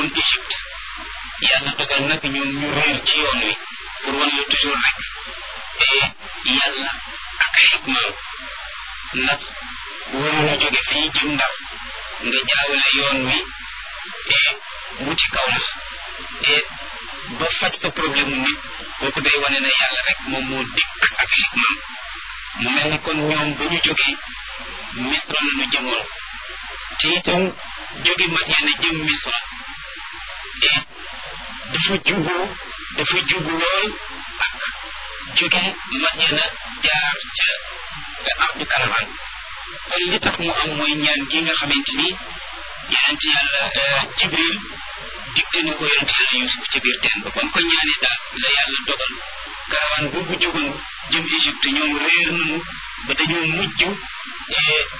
Égypte yàlla dogal nag ñoom ñu réer ci yoon wi pour wan la toujours rek et yàlla ak ay hikmaam ndax waruñu jóge fii jëm ndar nga jaawale yoon wi et wuti kaw lax et ba faj fa problème mu nit kooku day wane ne yàlla rek moom moo dikk ak hikmaam mu mel ni kon ñoom ba ñu jógee misra la ñu jëmoon te itam jóge Madyana jëm misra et dafa jugu dafa jugu lool ak jóge Madyana jaar ca ardu karaman kon li tax mu am mooy ñaan gi nga xamante ni yonent yàlla jibril digte na ko yonent yàlla yusuf ca biir teen ba ba mu ko ñaanee daal la yàlla dogal karawaan boobu jógoon jëm Égypte ñoom réer nañu ba dañoo mujj